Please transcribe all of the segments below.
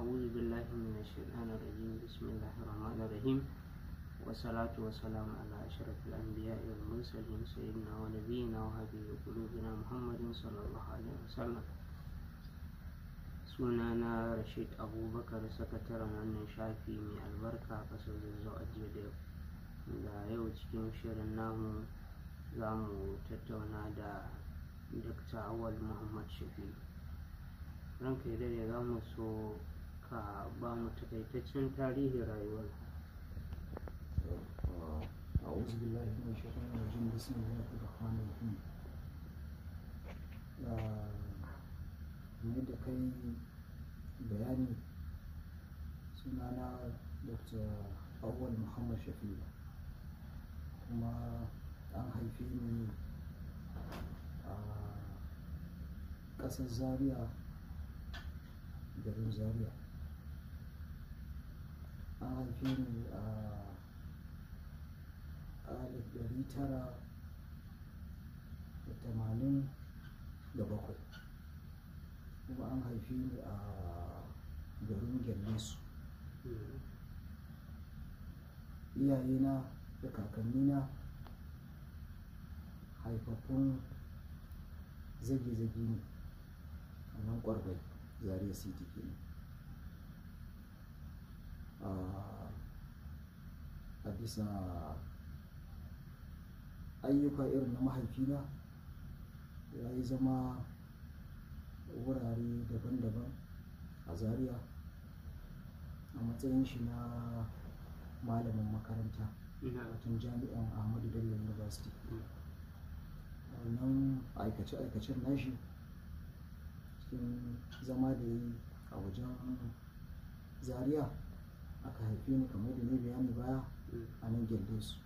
أعوذ بالله من الشيطان الرجيم بسم الله الرحمن الرحيم والصلاة والسلام على أشرف الأنبياء والمرسلين سيدنا ونبينا وحبيب قلوبنا محمد صلى الله عليه وسلم sunana rashid abubakar sakataren wannan shafi mai albarka kasar zazzau a jiya da yau da yau cikin shirin namu za mu tattauna da dr awal muhammad shafi ranka ya dare za mu so ka ba mu takaitaccen tarihin rayuwar أعوذ بالله من الشيطان الرجيم بسم الله الرحمن الرحيم mai da kai bayani sunana dr awal muhammad shafi kuma an haife ni a ƙasar zaria garin zaria an haife ni a alif ɗari tara da tamanin da bakwai kuma an haife ni a garin gyallesu iyayena da kakannina haifaffun zage-zage ne a nan kwarbai zaria city kenan a bisa ayyuka irin na mahaifina ya yi zama wurare daban-daban a zaria a matsayin shi na malamin makaranta watan jami'an ahmadu bello university wannan aikace-aikacen nashi cikin zama da yi a wajen zaria aka haife ni kamar da ne bayani baya a nan su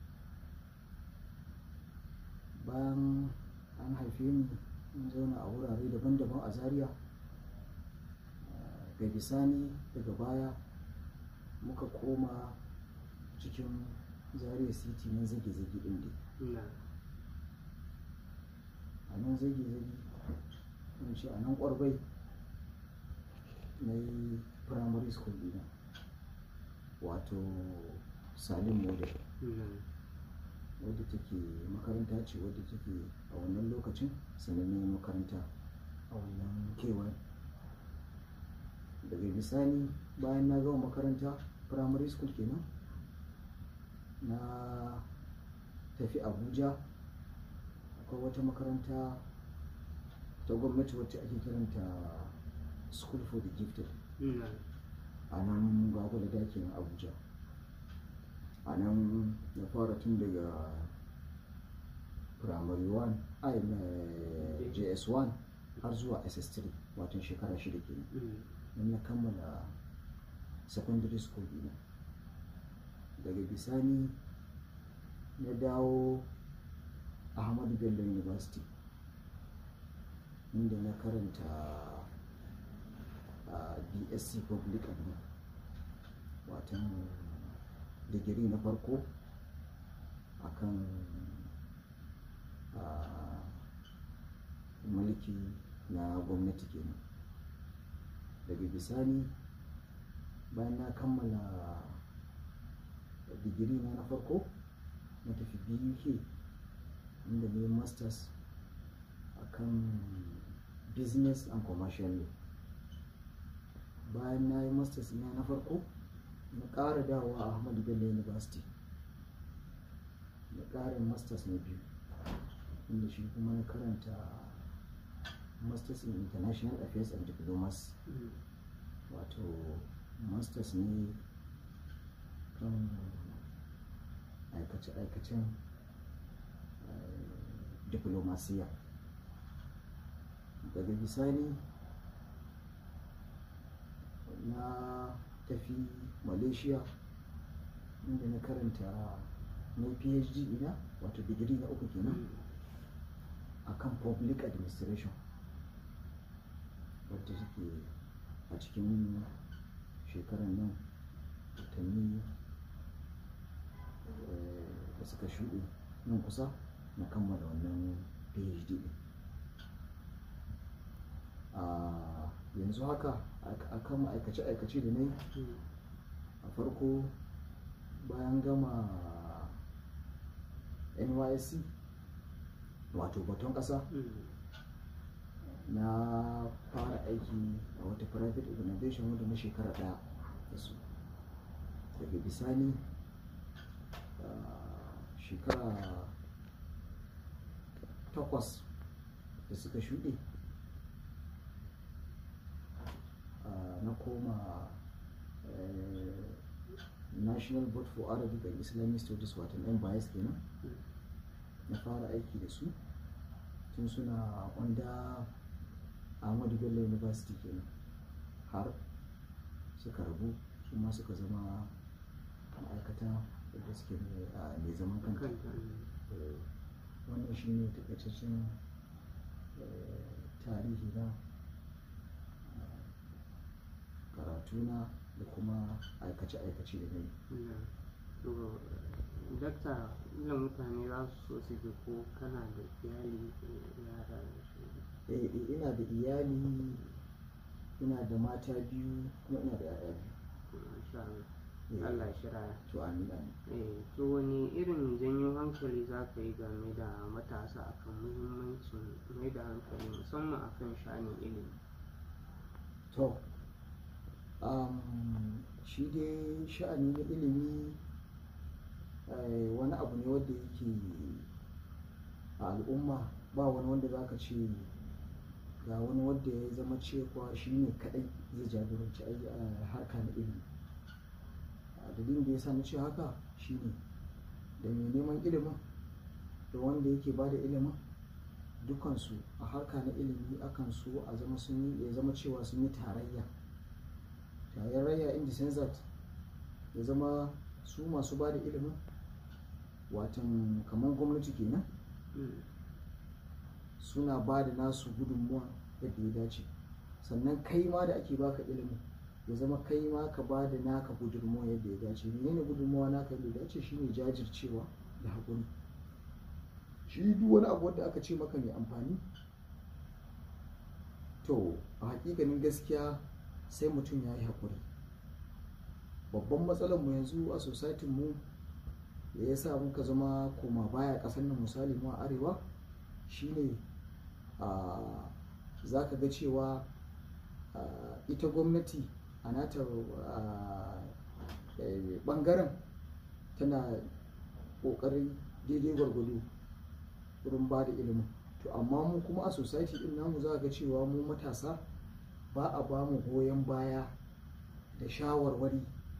bayan an haife ni in zauna a wurare daban-daban a zaria ga bisani daga baya muka koma cikin zaria city na zage-zage ɗin dai a nan zage-zage in ce a nan ƙwarbai na yi primary school dina wato salim model wadda take makaranta ce wadda take a wannan lokacin sanannen makaranta a wannan kewaye daga bisani bayan na gama makaranta primary school kenan na tafi abuja akwai wata makaranta ta gwamnati wacce ake kiranta school for the gifted a nan gwagwada dakin abuja a nan na fara tun daga primary 1 ai js1 har zuwa ss3 watan shekara shida kenan don na kammala secondary school dina daga bisani na dawo ahmadu bello university inda na karanta a bsc public admin watan digiri na farko akan mulki na gwamnati kenan daga bisani bayan na kammala digiri na na farko na tafi buk inda ne masters akan business and commercial law bayan na yi masters na na farko na ƙara dawowa a ahmadu bello university na ƙarin masters na biyu inda shi kuma na karanta masters in international affairs and diplomacy wato masters ne kan aikace-aikacen diplomasiya daga bisani na tafi malaysia inda na karanta na phd ina wato digiri na uku kenan akan public administration wadda take a cikin shekarar nan watanni da suka shuɗe nan kusa na kammala wannan phd din yanzu haka a kan ma'aikace-aikace da na yi Mm. a farko bayan gama nysc wato baton ƙasa Mm. na fara aiki a wata private organization wanda na shekara ɗaya da su daga bisani ah, shekara takwas da suka shuɗe ah, na koma eh, national board for arabic and islamic studies wato NBIS kenan Mm. na fara aiki da su tun suna wanda ahmadu bello university kenan har suka rabu su ma suka zama ma'aikata da suke mai a- mai zaman kanta Kanta. Mm. Eh, wannan shi ne takaitaccen eh, tarihi na eh, karatuna da kuma aikace-aikace da na yi Mm. To, dakta ila mutane za su so su ji ko kana da iyali ko yara da su Eh, eh, ina da iyali ina da mata biyu kuma ina da 'ya'ya Masha Allah. biyu Eh, Allah shi raya. to amin amin Eh, to wani irin janyo hankali za ka yi game da matasa akan muhimmancin mai da hankali musamman akan sha'anin ilimi to um, shi dai sha'ani na ilimi eh, wani abu ne wanda yake a al'umma ba wani wanda za ka ce ga wani wanda ya zama cewa shi ne kadai zai jagoranci ai- a harka na ilimi a dalilin da ya sa na ce haka shi ne da mai neman ilimin da wanda yake ba da ilimin dukansu a harka na ilimi akan so a zama sun yi ya zama cewa sun yi tarayya tarayya in the sense that ya zama su masu ba da ilimin watan kamar gwamnati kenan Mm. suna ba da nasu gudunmuwa yadda ya dace sannan kai ma da ake baka ilimin ya zama kai ma ka ba da naka gudunmuwa yadda ya dace menene gudunmuwa naka yadda ya dace shine jajircewa da haƙuri shi duk wani abu wanda aka ce maka mai amfani to a hakikanin gaskiya sai mutum ya yi haƙuri babban matsalar mu yanzu a society mu da ya sa muka zama koma baya ƙasar nan misali mu a arewa shine a za ka ga cewa a, ita gwamnati a nata a, eh, ɓangaren tana ƙoƙarin daidai gwargwado wurin ba da ilimin to amma mu kuma a society din namu za ga cewa mu matasa ba a ba mu goyon baya da shawarwari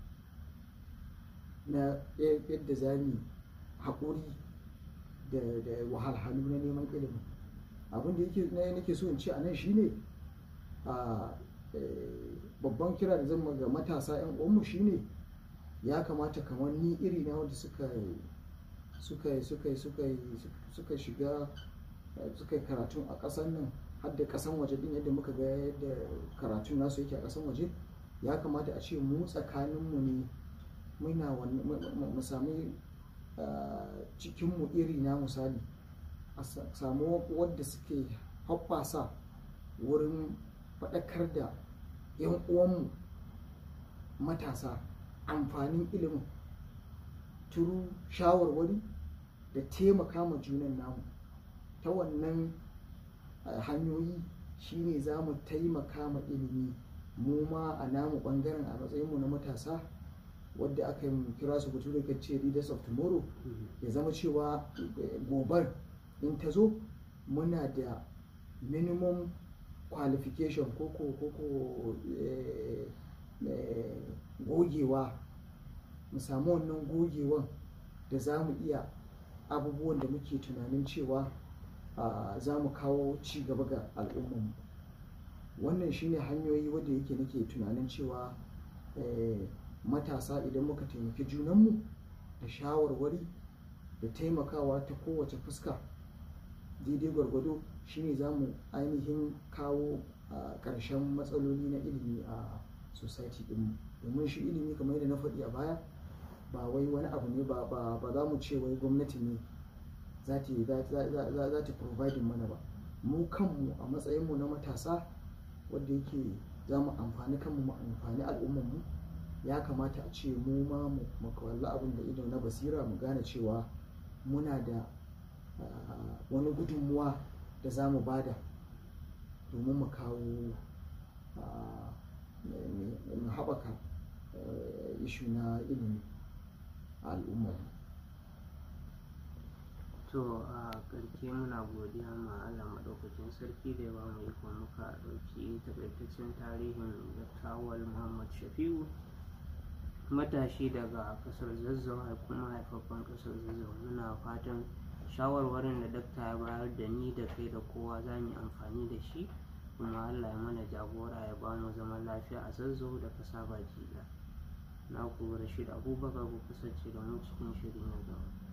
na yadda za mu haƙuri da da wahalhalu na neman ilimin abin da yake na nake so in ce a nan shine a eh, babban kira da zan ma ga matasa 'yan uwanmu shine ya kamata kamar ni iri na wanda suka suka suka suka suka shiga eh, suka yi karatun a ƙasar nan har da ƙasan waje din yadda muka ga yadda karatun nasu yake a ƙasan waje ya kamata a ce mu tsakaninmu ne muna wani- mu- mu mu sami ah, cikinmu iri na misali a sa- samu wadda suke hoɓɓasa wurin faɗakar da 'yan uwanmu matasa amfanin ilimin turu shawarwari da taimaka ma junan namu ta wannan ah, hanyoyi shine za mu taimaka ma ilimi mu ma a namu ɓangaren a matsayinmu na matasa wadda aka yi kira su bature kan ce leaders of tomorrow Mm. ya zama cewa eh, gobar in ta zo muna da minimum qualification ko ko ko ko eh, eh, gogewa mu samu wannan gogewan da za mu iya abubuwan da muke tunanin cewa ah, za mu kawo ci gaba ga al'ummarmu wannan shine hanyoyi wadda yake nake tunanin cewa eh, matasa idan muka taimaki junanmu da shawarwari da taimakawa ta kowace fuska daidai gwargwado shine za mu ainihin kawo a ƙarshen matsaloli na ilimi a society ɗinmu domin shi ilimi kamar yadda na faɗi a baya ba wai wani abu ne ba ba ba za mu ce wai gwamnati ne za ta yi- za za- za- za ta providing mana ba mu kanmu a matsayinmu na matasa wadda yake za mu amfani kanmu mu amfani al'ummarmu ya kamata a ce mu ma mu kawalla abin da ido na basira mu gane cewa muna da wani gudunmuwa da za mu bada domin mu kawo mu haɓaka ishu na ilimi a al'ummar to a ƙarshe muna godiya ma Allah maɗaukakin sarki da ya ba mu iko muka ɗauki takaitaccen tarihin Dr. Muhammad Shafi'u matashi daga ƙasar Zazzau kuma haifaffen ƙasar Zazzau muna fatan shawarwarin da dakta ya bayar da ni da kai da kowa za mu yi amfani da shi kuma Allah ya mana jagora ya ba mu zaman lafiya a Zazzau da ƙasa baki ɗaya na ku Rashid Abubakar ku kasance da mu cikin shiri na gaba